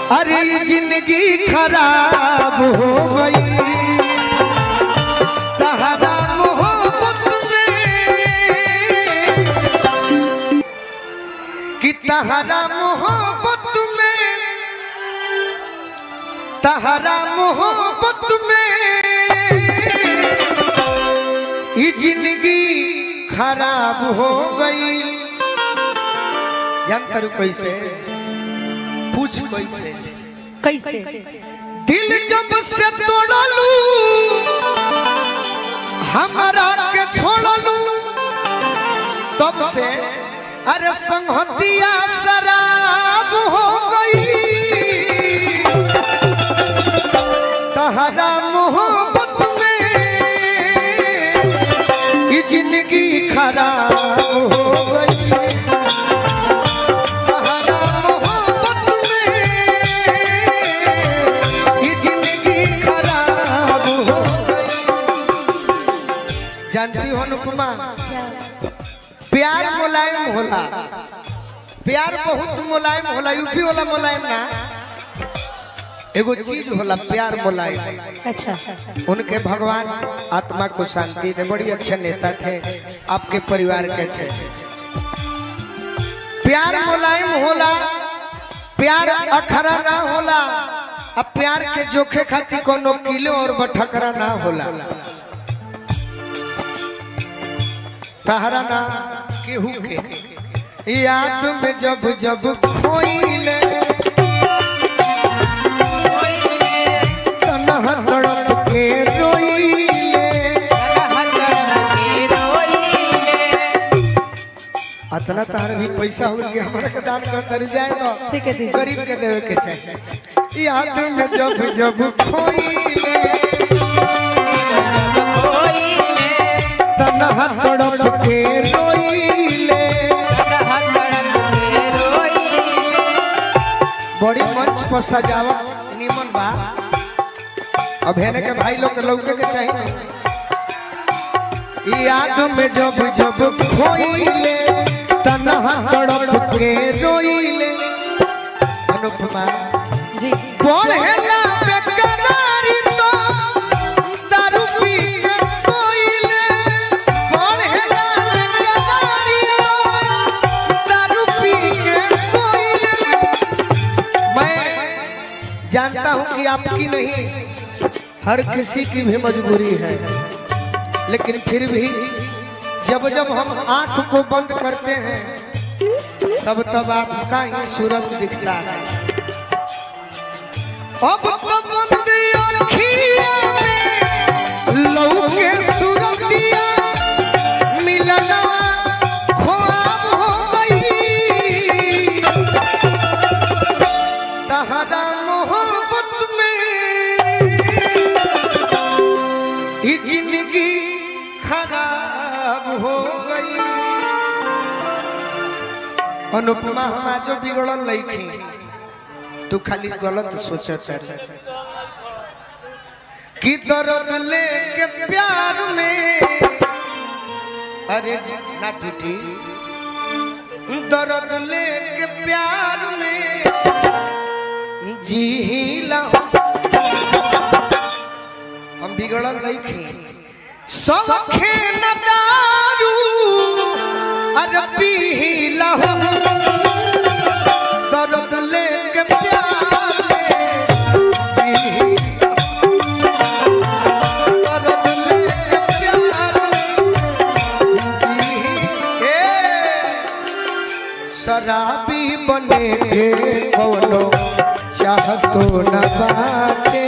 अरे जिंदगी खराब हो गई तहरा मोहब्बत में कि तहरा मोहब्बत में तहरा मोहब्बत में ये जिंदगी खराब हो गई जानता रू कैसे पूछ कैसे कैसे दिल जब से तोड़लू हमारा के छोड़लू तब से अरे संहतिया शराब हो गई तहरा मोहब्बत में ये जिंदगी खराब हो गई तहरा मोहब्बत में ये जिंदगी खराब हो गई जानती हो अनुपमा प्यार मुलायम होला प्यार बहुत मुलायम होला यूपी वाला मुलायम ना एगो चीज होला प्यार मुलायम अच्छा उनके भगवान आत्मा को शांति दे बड़ी अच्छे नेता थे आपके परिवार के थे प्यार मुलायम होला प्यार अखरा ना होला अब प्यार के जोखे खातिर कोनो किलो और बठकरा ना होला तहरा ना केहू के याद में जब जब खोइले तनहा तड़प के रोइले अतना तार भी पैसा हो कि हमारा के दान कर कर जाए तो ठीक है दीदी। गरीब के देवे के चाहिए याद में जब जब खोइले तनहा तड़प के रोइले बड़ी मंच पर सजावट निमन बा अब हेने के भाई लोग के लौके के चाहिए याद में जब जब खोइले तनहा तड़प के रोइले अनुपमा जी पढ़ेला बेकरारी तो दारू पी के सोइले पढ़ेला बेकरारी तो दारू पी के सोइले मैं जानता हूं कि आपकी नहीं हर किसी की भी मजबूरी है लेकिन फिर भी जब जब हम आंख को बंद करते हैं तब तब आपका ही सूरज दिखता है अब तो बंद अखिया में लौके सूरतिया मिलना ख्वाब हो गई तहरा मोहब्बत में ये जिंदगी खराब हो गई अनुपमा हम आज बिगड़ल लईखी तू खाली गलत सोचत है कि दर्द लेके प्यार में अरे जी, ना टूटी दर्द लेके प्यार में जी हम बिगड़ल नहीं खे सौखे न दारू अरे पी लहो दर्द लेके प्यार में जी दर्द लेके प्यार में जी ए शराबी बने के कौनो चाहतो न बाटे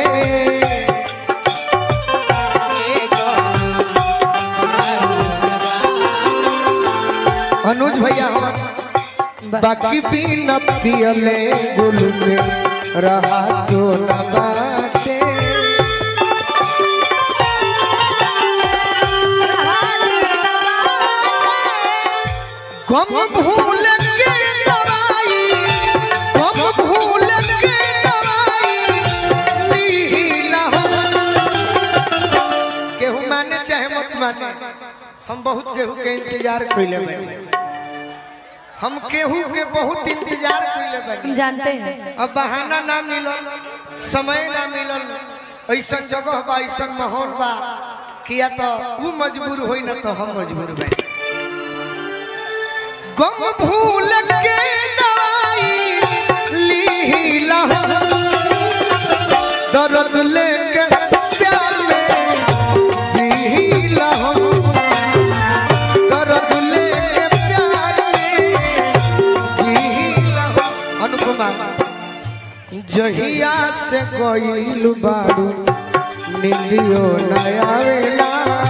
अनुज भैया बा- बाकी भी न पियले गुल में रहा तो न बाटे गम भूल के दवाई गम भूल के दवाई लीला केहू माने चाहे मत माने हम बहुत केहू के इंतजार कइले बानी हम केहू के बहुत इंतजार कइले हम बानी जानते हैं अब बहाना ना मिलल समय ना मिलल ऐसा जगह बा ऐसा माहौल बा किया तो वो मजबूर होई ना तो हम मजबूर बा गम भूल के दवाई लीला दर्द लेके प्यार में जीला दर्द लेके प्यार में जीला अनुपमा जहिया से गईल बाड़ू नीलियो नया वेला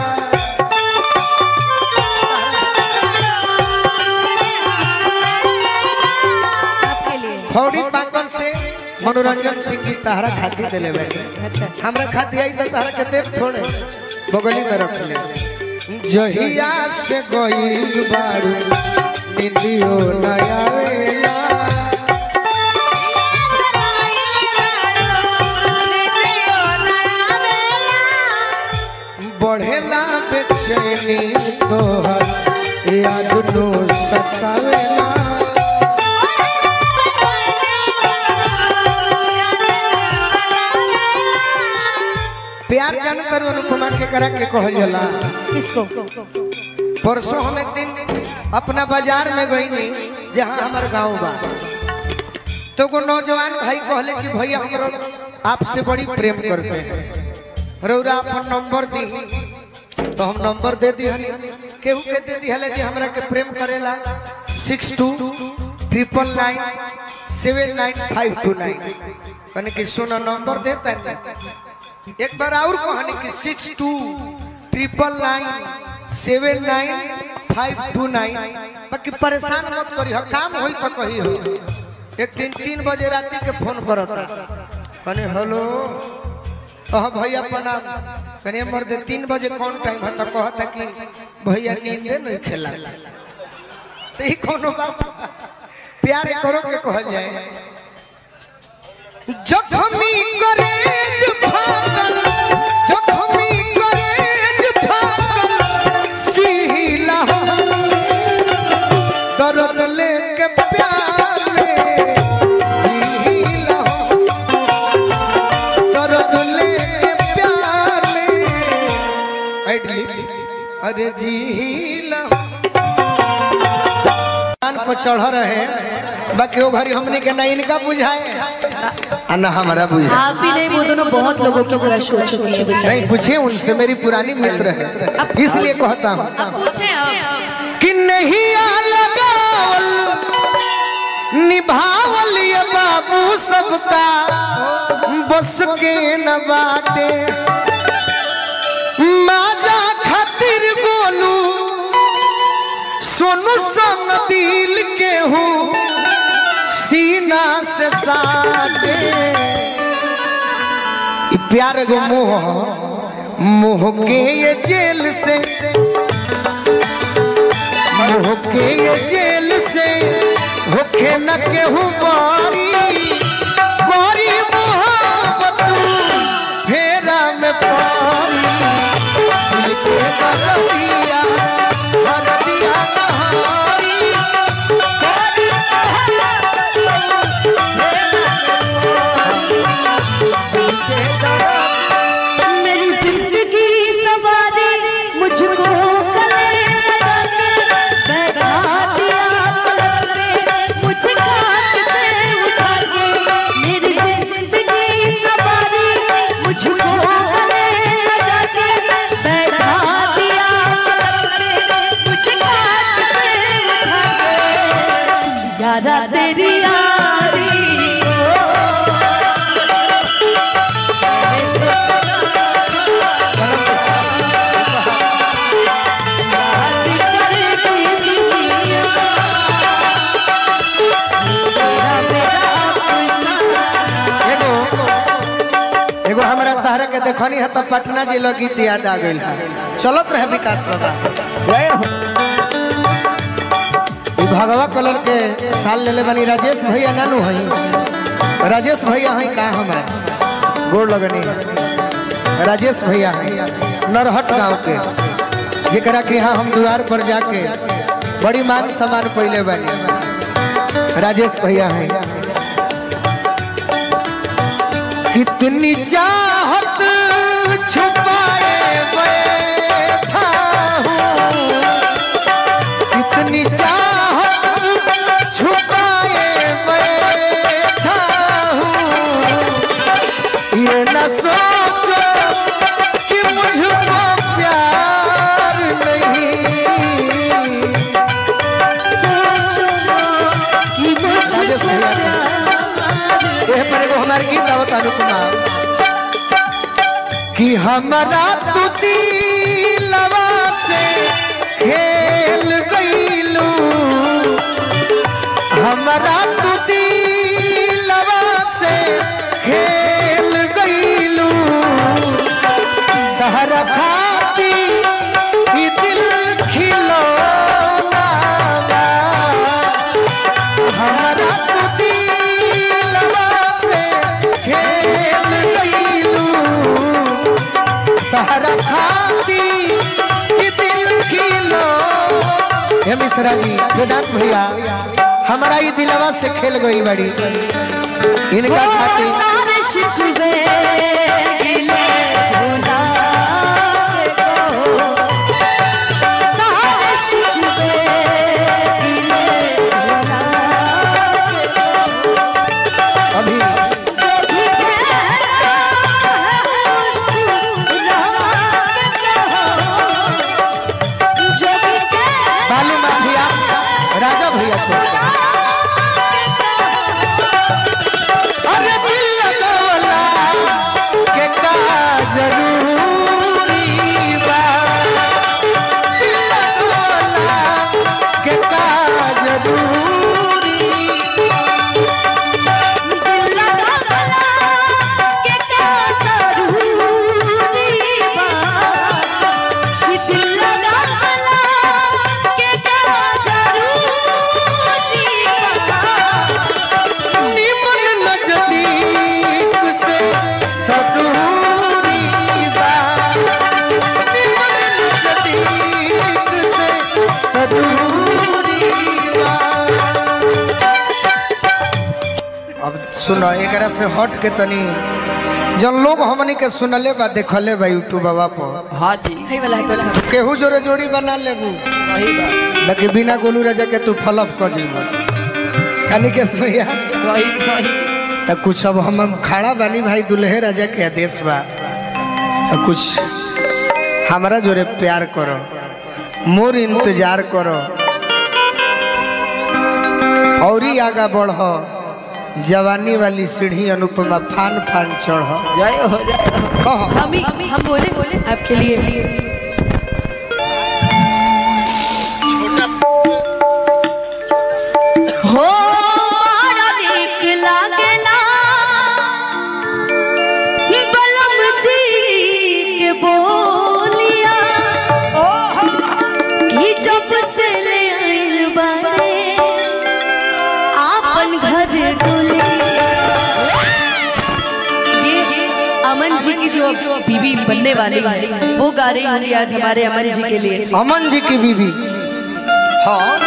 आपके लिए खौड़ी पाकल से मनोरंजन सिंह जी तहरा खाती दिले बैठे अच्छा हमरा खाती आई तो तहरा के देव थोड़े बगली में रख ले जहिया से गईल बाड़ू नीलियो नया वेला बढ़ेला बेचैनी तोहर याद नो सतावेला प्यार जान करू अनुपमा के करा के कहल जाला किसको परसों हम एक दिन अपना बाजार में गई नहीं जहाँ हमार गांव बा तो को नौजवान भाई कहले कि भैया हमरो आपसे बड़ी प्रेम करते हैं रौरा अपन नंबर दी तो हम नंबर दे दी केहू के दे दी हले जी हमरा के प्रेम करेला six two triple nine seven nine five two nine कहने कि सुनो नंबर देता है एक बार और कहने कि six two triple nine seven nine five two nine बाकी परेशान मत करी हो काम होई तो कही हो एक दिन तीन बजे रात के फोन करता कहने हेलो हाँ भैया प्रणाम कहने मर्द तीन बजे कौन टाइम है तो कहता कि भैया नींदे नहीं खेला तो ई कोनो बात प्यार करो के कहल जाए जखमी करेज फागल जखमी करेज फागल सीला दर्द लेके प्यार में जीला दर्द लेके प्यार में ऐडली अरे जीला कान पर चढ़ रहे बाकी वो घड़ी हमने के ना इनका बुझाए आ ना हमारा बुझाए आप ही नहीं वो दोनों बहुत लोगों की क्रश हो चुकी है बेचारे नहीं पूछे उनसे मेरी पुरानी मित्र है इसलिए कहता हूँ अब पूछे आप कि नहीं आ लगावल निभावल ये बाबू सबका बस के न बाटे माजा खातिर बोलू सोनू संग दिल के हूँ सीना से साटे ई प्यार एगो मोह ह। मोह के ये जेल से मोह के ये जेल से होखे न केहू बारी गोरी मोहब्बत फेरा में पारी दिल के बरदिया बरदिया नहारी मेरी जिंदगी सवारी मुझको गले लगा के बैठा दिया पलक पे मुझे खाट से उठा के मेरी जिंदगी सवारी मुझको गले लगा के बैठा दिया पलक पे मुझे खाट से उठा के यारा तेरी यारी एगो एगो हमरा तहरा के देखनी है तो पटना जिला गीत याद आ गइल है चलत रहे विकास बाबा ई भगवा कलर के साल लेले बनी राजेश भैया नानू हई राजेश भैया हई का हमार गोड़ लगनी राजेश भैया हई नरहट गांव के जेकरा के यहाँ हम द्वार पर जाके बड़ी मान सम्मान पहले बनी राजेश भैया हैं कितनी चाहत छुपाए बैठा हूँ कितनी चाहत छुपाए बैठा हूँ ये न सोचो कि मुझको प्यार नहीं सोचो कि मुझको राजेश भैया का। प्यार एह पर एगो हमार गीत आवत अनुपमा कि हमारा तू दिलवा से खेल गईलू हमारा तू दिलवा से खेल गईलू तहर खाती ई दिल खिलौना बा। हमारा तू दिलवा से खेल गईलू तहरा खाती कि दिल खिलो हे मिश्रा जी वेदांत भैया हमारा ये दिलवा से खेल गई बड़ी इनका खाती सारे शिकवे गिले भुला के कहो सारे शिकवे गिले भुला के कहो अभी जो भी कहना है उसको भुला के कहो जो भी कहना बालू माफिया राजा भैया छोड़ अरे दिल लगवला के का जरूरी बा दिल लगवला के का जरूरी दिल लगा के क्या जरूरी बा कि दिल लगा के क्या जरूरी बा निमन नजदीक से तो दूरी बा निमन नजदीक से तो दूरी बा अब सुनो एकरा से हट के तनी जन लोग हमनी के सुनले बा देखले बा यूट्यूब बाबा पर हाँ जी है वाला है तो था केहू जोरे जोड़ी बना लेबू सही बात बाकी बिना गोलू राजा के तू फलफ कर जीबू कानी के भैया सही सही तो कुछ अब हम हम खड़ा बानी भाई दुल्हे राजा के आदेश बा तो कुछ हमारा जोरे प्यार करो मोर इंतजार करो और ही आगा बढ़ जवानी वाली सीढ़ी अनुपमा फान फान चढ़ जय हो जय हो कह हम ही हम बोले बोले आपके लिए हो मारा नीक लागेला बलम जी के बोलिया कि जब से ले आइल बाड़े आपन घर डोलिया ये अमन जी की जो बीवी बनने वाली है वो गा रही होंगी आज हमारे अमन जी के लिए अमन जी की बीवी हाँ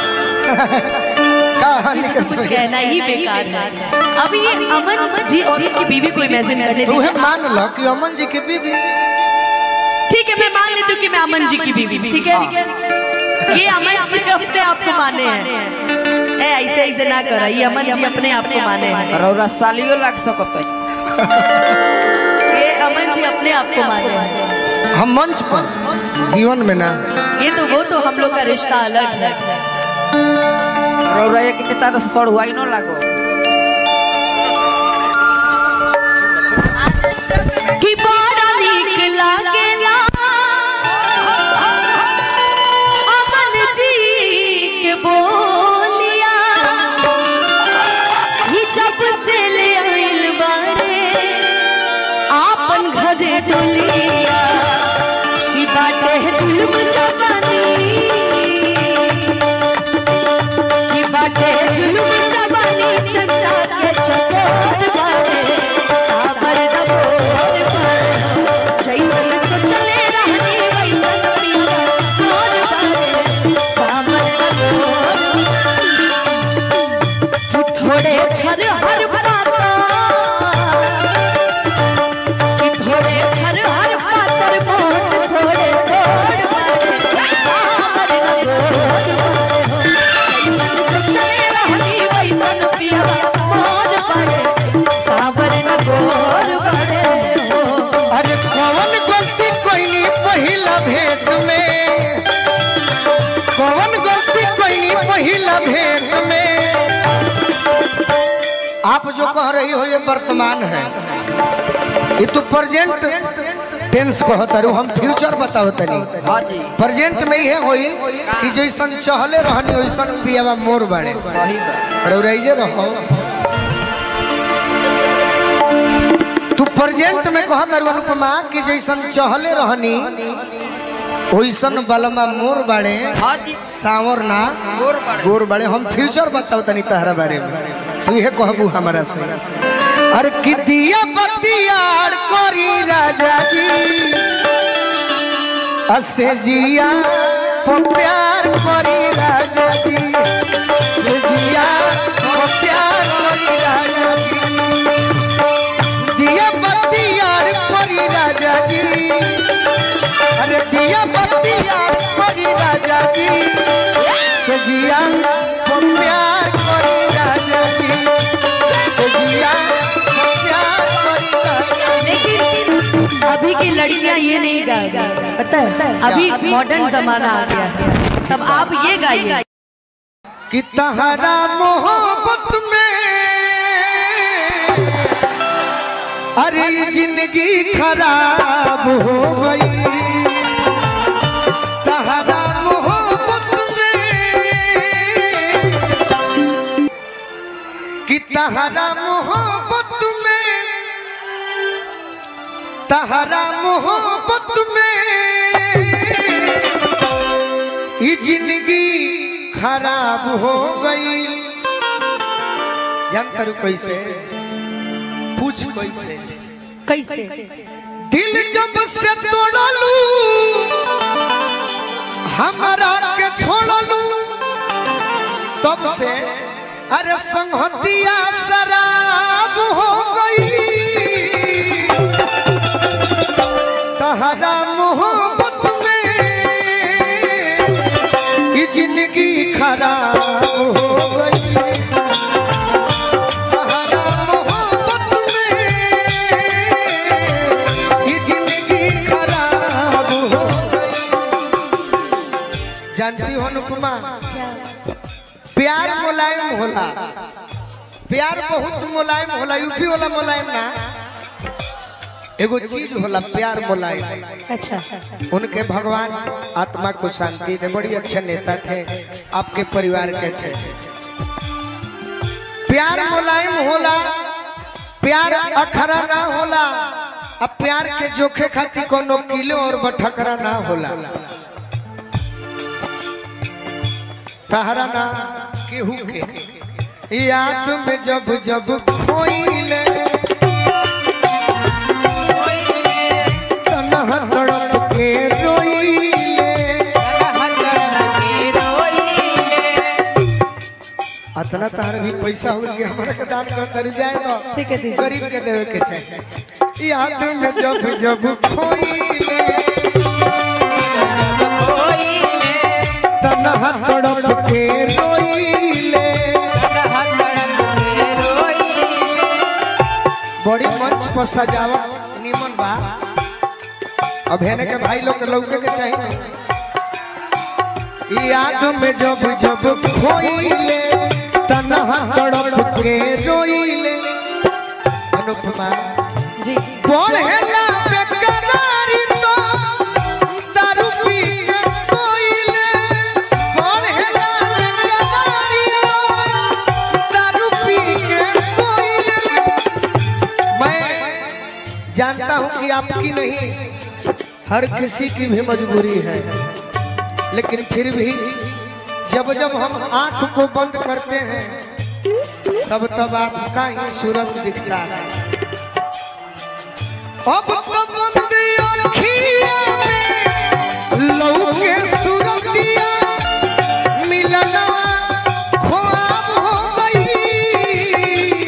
कहानी के कुछ सुनिए। कहना ही बेकार है अब ये अमन जी और उनकी बीवी को इमेजिन कर लेती तूहे हूँ मान लो कि अमन जी की बीवी ठीक है मैं मान लेती हूँ कि मैं अमन जी की बीवी ठीक है ये अमन जी अपने आप को माने हैं ए ऐसे ऐसे ना करा ये अमन जी अपने आप को माने हैं रौरा सालियो लाग सकत है ये अमन जी अपने आप को माने हैं हम मंच पर जीवन में ना ये तो वो तो हम लोग का रिश्ता अलग है रौरा एक नेता से सड़ुआई न लागो कि बड़ा नीक लागेला अमन जी के बोलिया ही जब से ले आइल बाड़े आपन घर डोलिया कि बाटे जुल्म जवानी कि बाटे जुल्म जवानी चंदा के चकोर बाटे साबर दबोर पर आप जो कह रही हो ये वर्तमान है ये तो प्रेजेंट टेंस कहता रू हम फ्यूचर बताओ तनी हाँ जी प्रेजेंट में ये होई कि जैसन चहले रहनी वैसन पियावा मोर बाड़े सही बात रौराइजे रहो तू प्रेजेंट में कहत रू अनुपमा कि जैसन चहले रहनी वैसन बलमा मोर बाड़े हाँ जी सावर ना गोर बड़े गोर बड़े हम फ्यूचर बताओ तनी तहरा बारे में तू ये कहबू हमारा से अरे कि दिया बतियार करी राजा जी असे जिया को प्यार करी राजा जी से जिया को प्यार करी राजा जी दिया बतियार करी राजा जी अरे दिया बतियार करी राजा जी सजिया को प्यार करी राजा जी सजिया को प्यार करी राजा जी लेकिन अभी की लड़कियां ये नहीं गाएगी पता है अभी मॉडर्न जमाना आ गया है तब आप ये गाइए कि तहरा मोहब्बत में अरे जिंदगी खराब हो गई तहरा मोहब्बत में कि तहरा मोहब्बत में तहरा मोहब्बत में ये जिंदगी खराब हो गई जान करू कैसे पूछ कैसे कैसे दिल जब से तोड़लू हमारा के छोड़लू तब से अरे संहतिया शराब हो गई तहरा मोहब्बत में ये जिंदगी खराब हो गई तहरा मोहब्बत में ये जिंदगी खराब हो गई जानती हो अनुपमा प्यार मुलायम होला प्यार बहुत मुलायम होला यूपी वाला मुलायम ना एगो चीज होला प्यार मुलायम अच्छा उनके भगवान आत्मा को शांति दे बड़ी अच्छे नेता थे आपके परिवार के थे प्यार मुलायम होला प्यार अखरा ना होला अब प्यार के जोखे खातिर कोनो किलो और बठकरा ना होला तहरा ना केहू के याद में जब जब खोइले तनहा तड़प के रोइले अतना तार भी पैसा हो कि हमारे के दान कर कर जाए तो ठीक है दीदी। गरीब के देवे के चाहिए याद में जब जब खोइले तनहा तड़प के रोइले बड़ी मंच पर सजावट निमन बा अब हेने के भाई लोग के लौके के चाहिए याद में जब जब खोइले तनहा तड़प के रोइले अनुपमा जी पढ़ेला बेकरारी तो दारू पी के सोइले पढ़ेला बेकरारी तो दारू पी के सोइले मैं जानता हूं कि आपकी नहीं हर किसी की भी मजबूरी है लेकिन फिर भी जब जब हम आंख को बंद करते हैं तब तब आपका ही सूरज दिखता है अब तो बंदी अखिया में लौके सूरतिया मिलनवा ख्वाब हो गई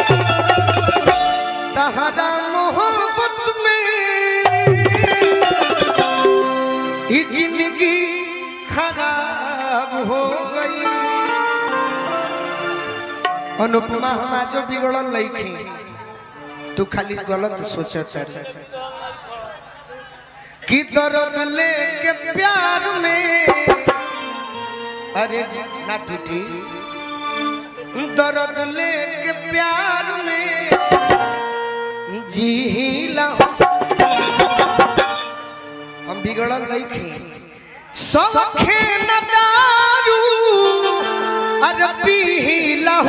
तहरा मोहब्बत में ये जिंदगी खराब हो गई अनुपमा हमार जो बिगड़ल लईखी तू खाली गलत सोचत है कि दर्द लेके प्यार में अरे जी, ना टूटी दर्द लेके प्यार में जीला हम बिगड़ल नहीं खे सब खेन दारू अरे पीला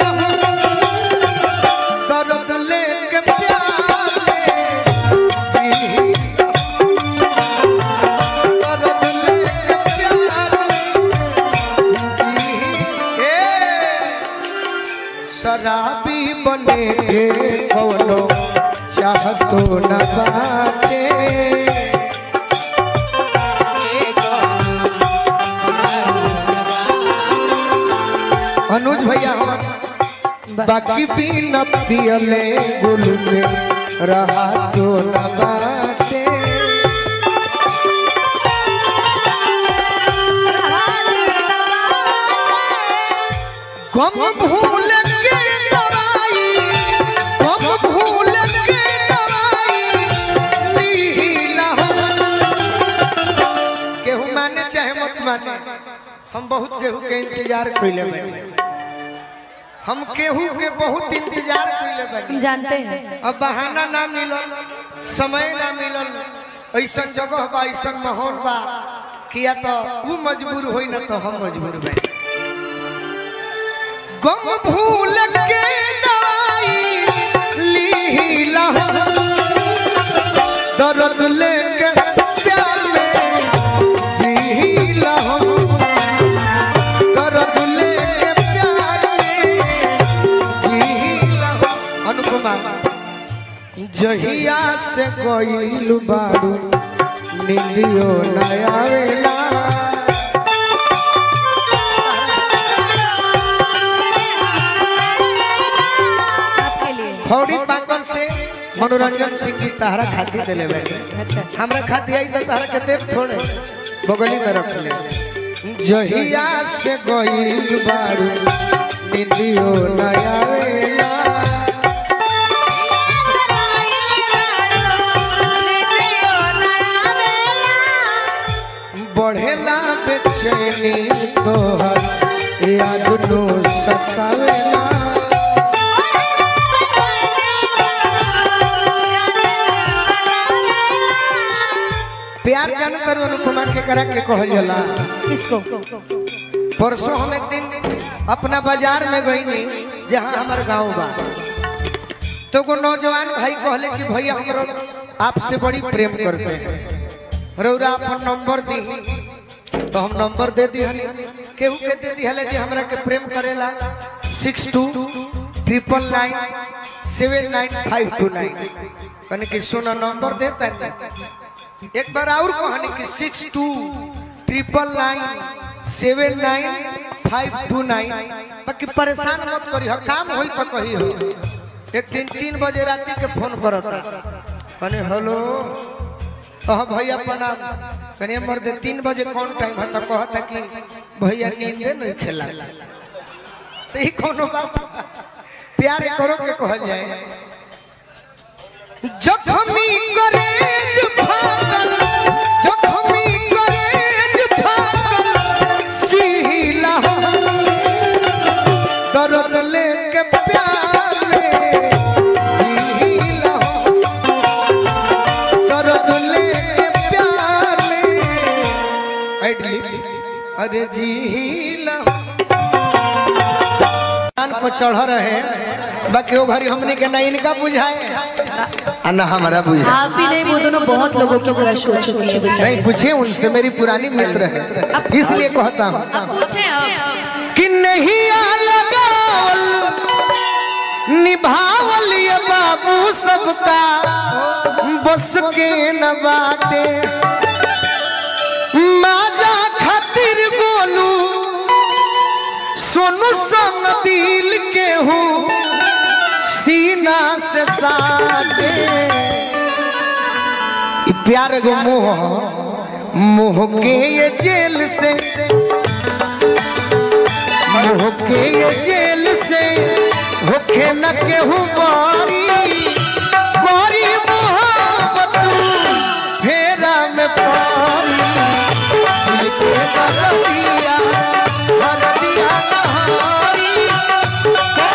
दर्द लेके प्यार में जीला दर्द लेके प्यार में ए, शराबी बने के कौनो चाहतो न बाटे अनुज भैया हमार बाकी भी न पियले गुल में रहा तो न बाटे गम भूल के दवाई गम भूल के दवाई लीला केहू माने चाहे मत माने हम बहुत केहू के इंतजार कइले बानी हम केहू के बहुत इंतजार कइले हम बानी जानते हैं अब बहाना ना मिलल समय ना मिलल ऐसन जगह बा ऐसन माहौल बा किया तो वो मजबूर होई ना तो हम मजबूर बानी गम भूल के दवाई लीला दर्द लेके प्यार में जीला दर्द लेके प्यार में जीला अनुपमा जहिया से गइल बारू नीलियो नया वेला आपके लिए खौड़ी पाकल से मनोरंजन सिंह जी तहरा खाती दिले बैठे अच्छा हमरा खाती आई तो तहरा के देव थोड़े बगली में रख ले जहिया से गइल बारू निंदियो नया वेला बढ़ेला बेचैनी तोहर याद नो सतावेला प्यार जान करू अनुपमा के करा के कहल जाला किसको परसों हम एक दिन अपना बाजार में गईनी जहाँ हमार गांव बा तो को नौजवान भाई कहले कि भैया हमरो आपसे बड़ी प्रेम करते हैं रौरा अपन नंबर दी तो हम नंबर दे दी केहू के दे दी हले जी हमरा के प्रेम करेला six two triple nine seven nine five two nine कने कि सोना नंबर देता है एक बार और कहानी कि six two triple nine seven nine five two nine बाकी परेशान मत करी हर काम होई तो कही हो एक दिन तीन बजे रात के फोन करता कने हेलो कहा भैया प्रणाम कने मर दे तीन बजे कौन टाइम है तो कहता कि भैया नींदे नहीं खेला तो ही कोनो बात प्यार करो के कहल जाए जखमी करेज फाटल जखमी करेज फाटल सीला दर्द लेके प्यार में जीला दर्द लेके प्यार में ऐडली अरे जीला कान पर चढ़ रहे बाकी वो घड़ी हमने के ना इनका बुझाए आ ना हमारा बुझाए आप ही नहीं वो दोनों बहुत लोगों की क्रश हो चुकी है बेचारे नहीं पूछे उनसे मेरी पुरानी मित्र है इसलिए कहता हूँ अब पूछे अब कि नहीं आ लगावल निभावल ये बाबू सबका बस के न बाटे माजा खातिर बोलू सोनू संग दिल के हूँ सीना से साटे ई प्यार गो मोह मोह के ये जेल से मोह के ये जेल से होखे न केहू बारी बारी मोहब्बत फेरा में पारी दिल के बरदिया बरदिया नहारी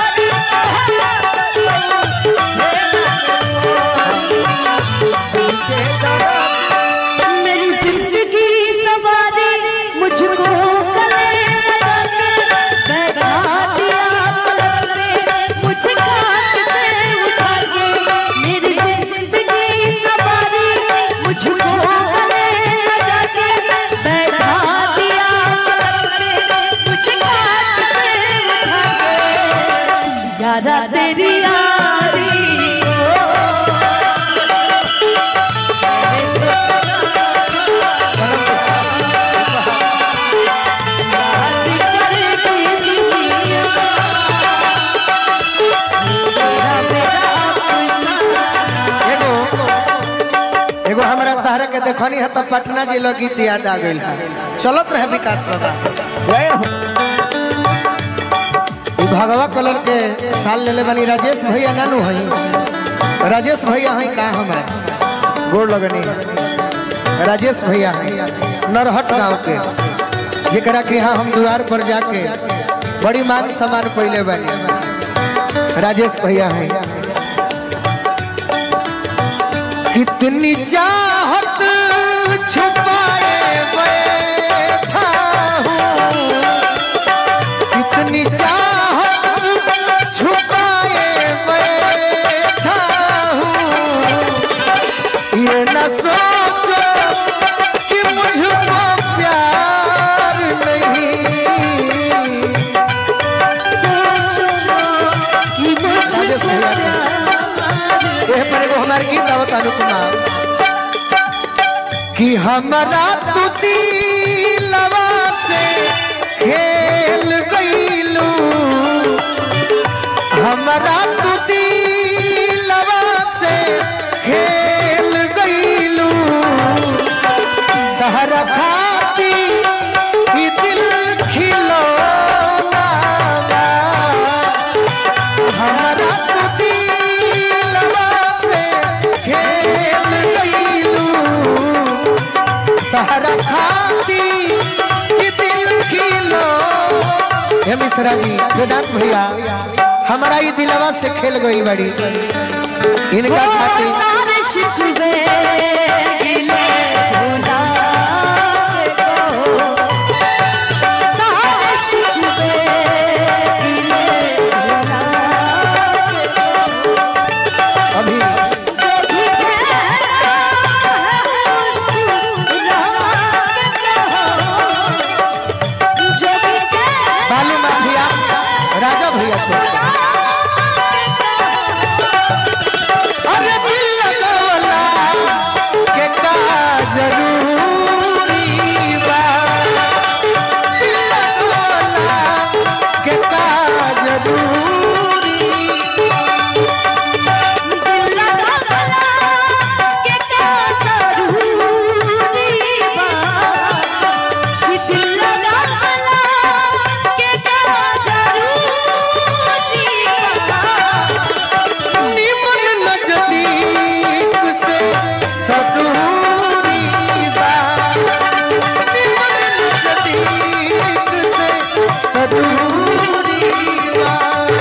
तेरी यारी एगो एगो हमरा तहरा के देखनी है तब पटना जिला गीत याद आ गइल है चलत रहे विकास बाबा जय हो ई भगवा कलर के साल लेले बनी राजेश भैया नानू हई राजेश भैया हई का हमार गोड़ लगनी राजेश भैया हई नरहट गांव के जेकरा के यहाँ हम द्वार पर जाके बड़ी मान सम्मान पहले बनी राजेश भैया हई कितनी चाहत छुपाए बैठा हूँ कितनी चाहत छुपाए बैठा हूँ ये न सोचो कि मुझको प्यार नहीं राजेश भैया के। एह पर एगो हमार गीत आवत अनुपमा कि हमरा तू दिलवा से खेल गईलू हमरा तू दिलवा से खेल गईलू तहरा खाती ई दिल खिलौना बा। हमरा तू दिलवा से खेल गईलू तहरा खाती ई दिल खिलो हे मिश्रा जी वेदांत भैया हमारा ये दिलवा से खेल गई बड़ी इनका खाती सारे शिकवे गिले भुला को सारे शिकवे गिले भुला अभी जो भी कहना है उसको भुला के कहो जो भी कहना बालू माफिया राजा भैया को अरे दिल लगवला के का जरूरी बा दिल लगवला के का जरूरी दिल लगा गला के क्या जरूरी बा कि दिल लगा गला के क्या जरूरी बा निमन नजदीक से तो दूरी बा निमन नजदीक से तो दूरी बा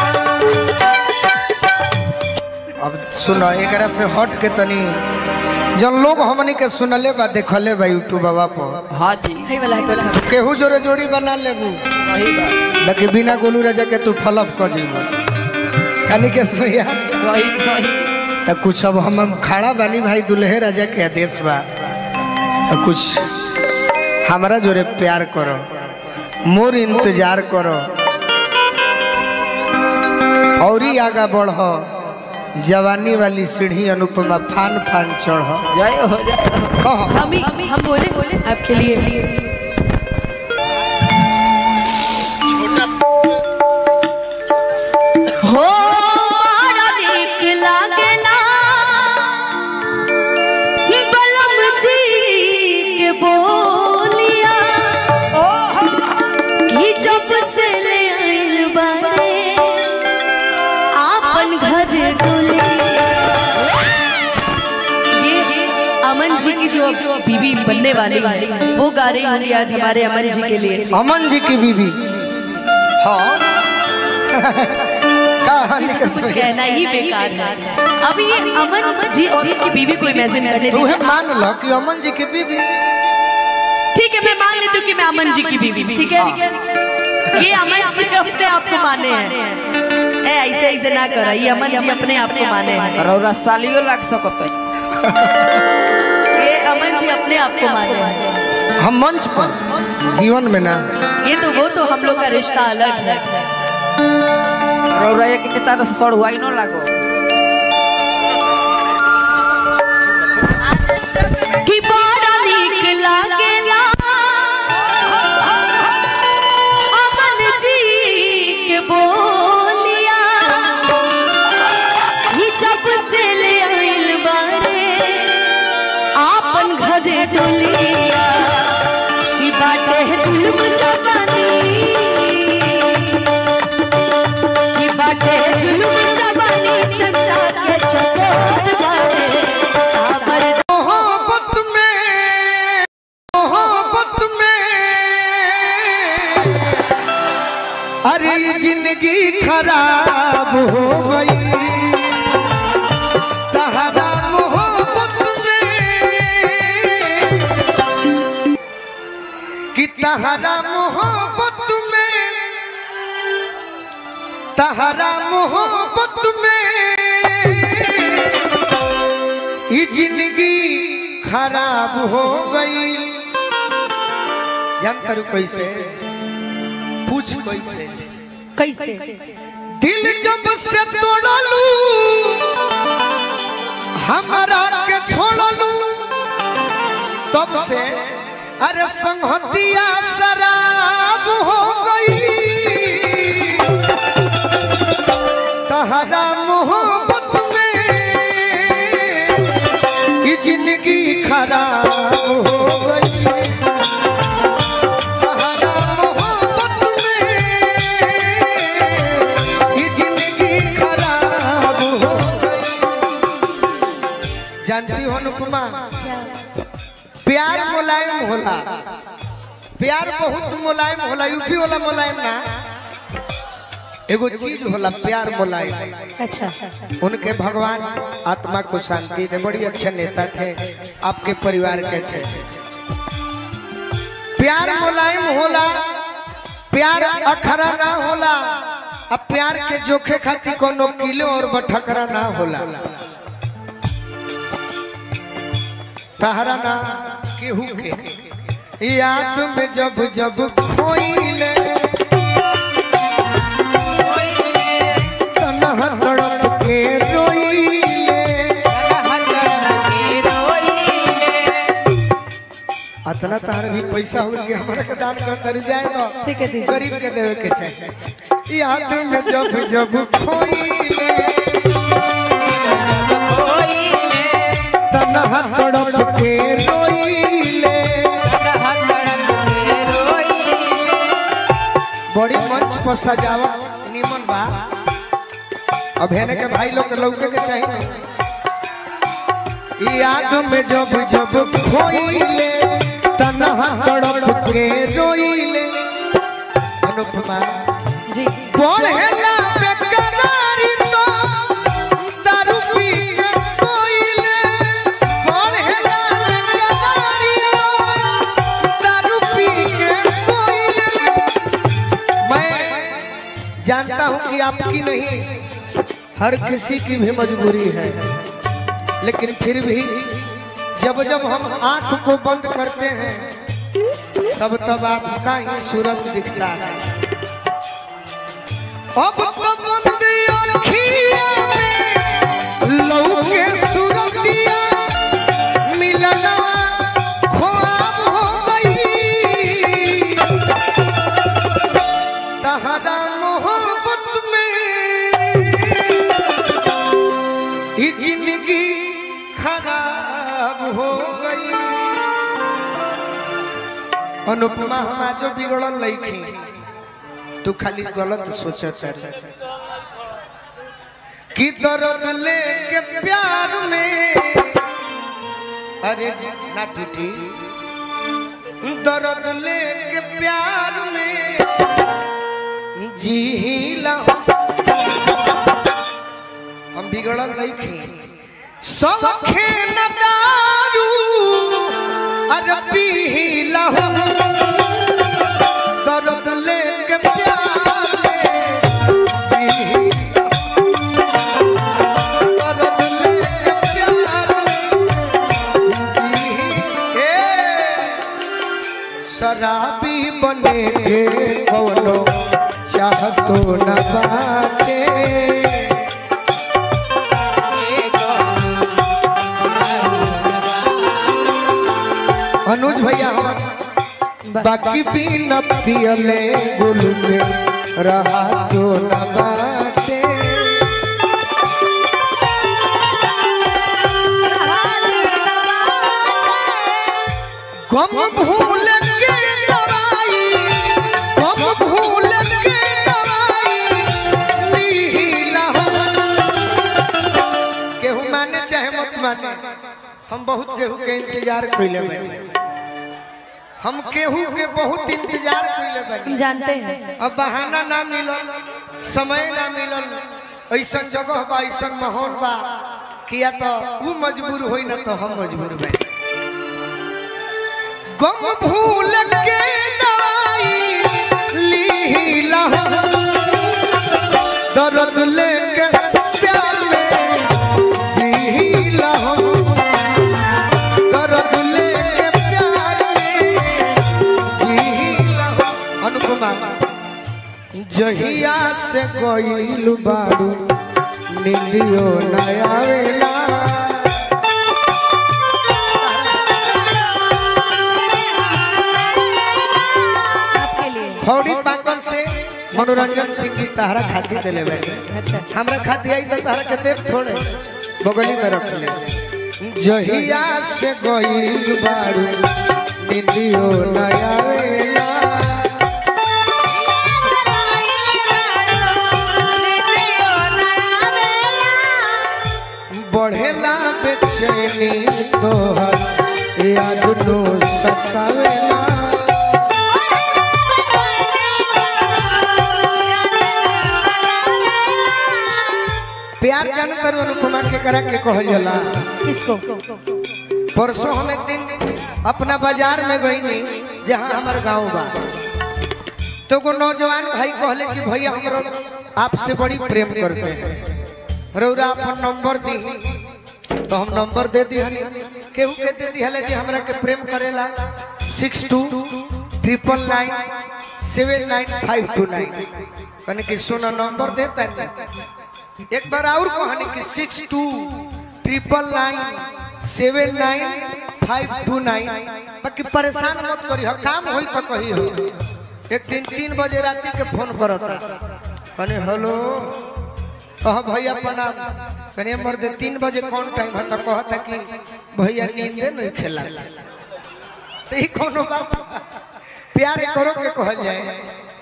अब सुनो एकरा से हट के तनी जन लोग हमनी के सुनले बा देखले बा यूट्यूब बाबा पर हाँ जी है वाला है तो था केहू जोरे जोड़ी बना लेबू सही बात बाकी बिना गोलू राजा के तू फलफ कर जीबू कनी के भैया सही सही तो कुछ अब हम खड़ा बानी भाई दुल्हे राजा के आदेश बा तो कुछ हमारा जोरे प्यार करो मोर इंतजार करो और ही आगा बढ़ जवानी वाली सीढ़ी अनुपमा फान फान चढ़ जय हो जय हो कह हम ही हम बोले बोले आपके लिए हो मारा नीक लागेला बलम जी के बोलिया कि जब से ले आइल बाड़े आपन घर डोलिया ये अमन जी की जो बीवी बनने वाली है वो गा रही होंगी आज हमारे अमन जी के लिए अमन जी की बीवी हाँ कहानी का कुछ कहना ही बेकार है अब ये अमन जी जी की बीवी को इमेजिन करने तू दीजिए मान लो कि अमन जी की बीवी ठीक है मैं मान लेती हूँ कि मैं अमन जी की बीवी ठीक है ये अमन जी अपने आप को माने हैं ए ऐसे ऐसे ना करा ये अमन जी अपने आप को माने हैं रौरा सालियो लाग सकत है ये अमन जी अपने आप को माने हैं हम मंच पर जीवन में ना ये तो वो तो हम लोग का रिश्ता अलग है रौरा एक नेता से सड़ हुआ ही न लागो कि बड़ा नीक लागेला अमन जी के बोलिया ही जब से ले आइल बारे आपन घरे डोलिया कि बाटे जुल्म जवानी कि बाटे जुल्म जवानी चंदा के चकोर बाटे साबर मोहब्बत में मोहब्बत में अरे ये जिंदगी खराब हो गई तहरा मोहब्बत में कि तहरा मोहब्बत में तहरा मोहब्बत में ये जिंदगी खराब हो गई जान करू कैसे पूछ कैसे कैसे दिल जब से तोड़लू हमारा के छोड़लू तब से अरे संहतिया शराब हो गई तहरा मोहब्बत में ये जिंदगी खराब हो गई तहरा मोहब्बत में ये जिंदगी खराब हो गई जानती हो अनुपमा प्यार मुलायम होला प्यार बहुत मुलायम होला यूपी वाला मुलायम ना एगो चीज होला प्यार मुलायम अच्छा उनके भगवान आत्मा को शांति दे बड़ी अच्छे नेता थे आपके परिवार के थे प्यार मुलायम होला प्यार अखरा ना होला अब प्यार के जोखे खातिर कोनो किलो और बठकरा ना होला तहरा ना केहू के याद में जब जब खोइले तनहा तड़प के रोइले अतना तार भी पैसा हो कि हमरा के दान कर कर जाए तो ठीक है दीदी। गरीब के देवे के चाहिए याद में जब जब खोइले तनहा तड़प के रोइले बड़ी मंच पर सजावट निमन बा अब हेने के भाई लोग के लौके के चाहिए याद में जब जब खोइले तनहा तड़प के रोइले अनुपमा जी पढ़ेला बेकरारी तो दारू पी के सोइले पढ़ेला बेकरारी तो दारू पी के सोइले मैं जानता हूं कि आपकी नहीं हर किसी की भी मजबूरी है लेकिन फिर भी जब जब हम आंख को बंद करते हैं तब तब आपका ही सूरज दिखता है अब तो बंद अखिया में लौके सूरतिया मिलना ख्वाब हो गई तहरा मोहब्बत में ये जिंदगी खराब हो गई अनुपमा हम आज बिगड़ल लईखी तू खाली गलत सोचत है कि दर्द लेके प्यार में अरे जी, ना टूटी दर्द लेके प्यार में जी हम बिगड़ल नहीं खे सौखे न दारू अरे पी लहू दर्द लेके प्यार में जी दर्द लेके प्यार में जी ए शराबी बने के कवनो चाहतो न बाटे अनुज भैया हमार बाकी भी न पियले गुल के रहा तो न बाटे कम भूल के दवाई कम भूल के दवाई लीला केहू माने चाहे मत माने हम बहुत केहू के इंतजार कइले बानी हम केहू के बहुत इंतजार कइले हम बानी जानते हैं अब बहाना ना मिलल समय ना मिलल ऐसा जगह बा ऐसा माहौल बा किया तो वो मजबूर होई ना तो हम मजबूर बा गम भूल के दवाई लीला दर्द लेके प्यार में जीला दर्द लेके प्यार में जीला अनुपमा जहिया से गइल बारू नीलियो नया वेला आपके लिए खौड़ी पाकल से मनोरंजन सिंह जी तहरा खाती दिले बैठे अच्छा हमरा खाती आई तो तहरा के देव थोड़े बगली में रख ले जहिया से गइल बारू नीलियो नया वेला बढ़ेला बेचैनी तोहर याद नो सतावेला प्यार जान कर अनुपमा के करा के कहल जाला किसको परसों हम एक दिन अपना बाजार में गई नहीं जहाँ हमार गांव बा तो को नौजवान भाई कहले कि भैया हमरो आपसे बड़ी प्रेम करते हैं रौरा अपन नंबर दी तो हम नंबर दे दी हनी केहू के दे दी हले जी हमरा के प्रेम करेला six two triple nine seven nine five two nine कने कि सुना नंबर देता है एक बार और कहनी कि six two triple nine seven nine five two nine बाकी परेशान मत करी हो काम होई तो कही हो एक दिन तीन बजे रात के फोन करता कने हेलो कह भैया प्रणाम कने मर्द तीन बजे कौन टाइम है तो कहता कि भैया नींदे नहीं खेला तो ई कोनो बात प्यार करो के कहल जाए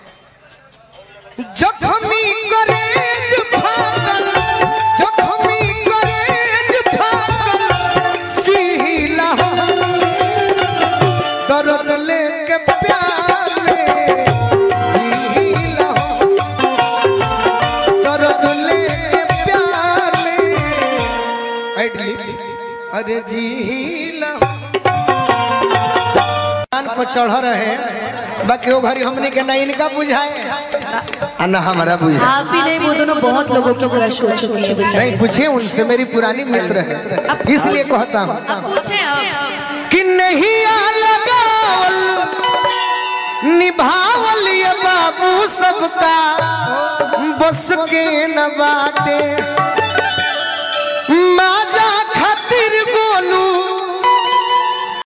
जखमी करेज फागल जखमी करेज फागल सीला दर्द लेके प्यार में जीला दर्द लेके प्यार में ऐडली अरे जीला कान पर चढ़ रहे बाकी वो घड़ी हमने के ना इनका बुझाए आ ना हमारा बुझाए आप ही नहीं वो दोनों बहुत लोगों की क्रश हो चुकी है बेचारी नहीं पूछे उनसे मेरी पुरानी मित्र है इसलिए कहता हूँ अब पूछे अब कि नहीं आ लगावल निभावल ये बाबू सबका बस के न बाटे माजा खातिर गोलू